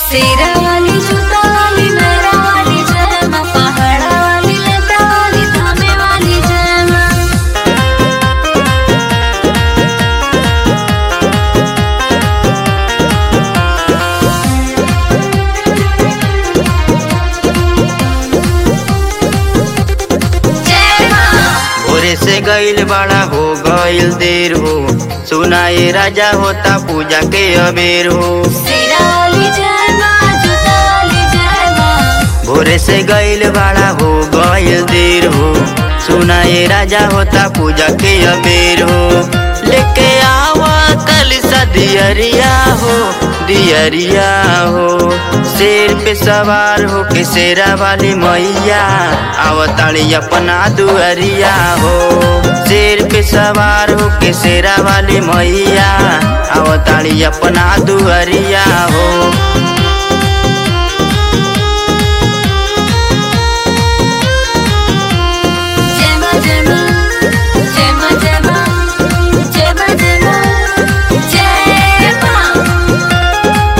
शेरा वाली जूता वाली मेरा वाली जय माँ पहाड़ा वाली लता वाली धामे वाली जय माँ जय माँ भोरे से गईल बड़ा हो गईल देर हो सुनाए राजा होता पूजा के अबेर हो शेरा वाली जय माँ जूता वाली जय माँ भोरे से गईल बड़ा हो गईल देर हो सुनाए राजा होता पूजा के अबेर हो लेके आवा कल सा दियरिया हो दियरिया हो शेर पे सवार हो के शेरा वाली मैया आवताड़ी अपना दुअरिया हो शेर पे सवार हो के शेरा वाली मैया आवताड़ी अपना दुअरिया हो जय माँ जय माँ जय माँ जय माँ जय माँ जय माँ जय माँ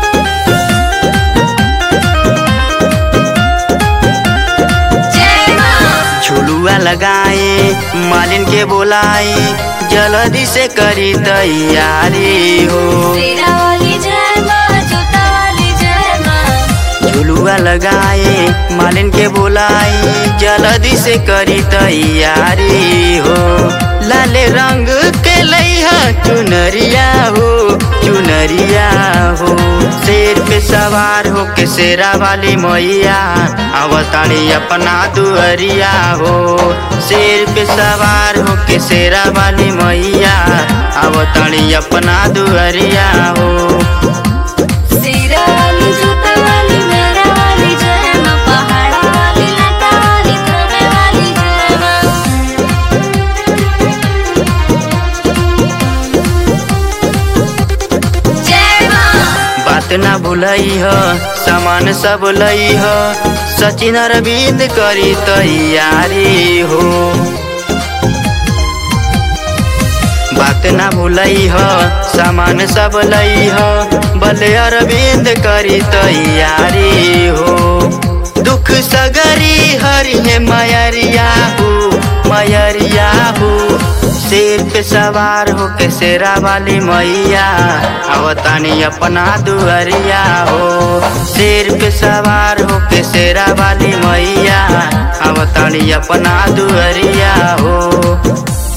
जय माँ झुलुआ लगाए मालिन के बोलाए जल्दी से करी तैयारी हो शेरा वाली जय माँ जूता वाली जय माँ झुलुआ लगाए मालिन के बोलाए जल्दी से करी तैयारी हो लाले रंग के लैहा चुनरिया हो चुनरिया हो शेर पे सवार हो के शेरा वाली मैया अवतारी अपना दुअरिया हो शेर पे सवार हो के शेरा वाली मैया अवतारी अपना दुअरिया हो शेरा वाली जूता वाली मेरा वाली जय माँ पहाड़ा वाली लता वाली धामे वाली जय माँ जय माँ बात ना भूलई ह सामान सब लई ह सचिन अरविंद करी तैयारी हो बात ना भूलई ह सामान सब लई ह बले अरविंद करी तैयारी हो दुख सगरी हरि है मयरिया हो मयरिया हो शेर पे सवार हो के शेरा वाली मैया अवतानी अपना दुअरिया हो शेर पे सवार हो के शेरा वाली मैया अवतानी अपना दुअरिया हो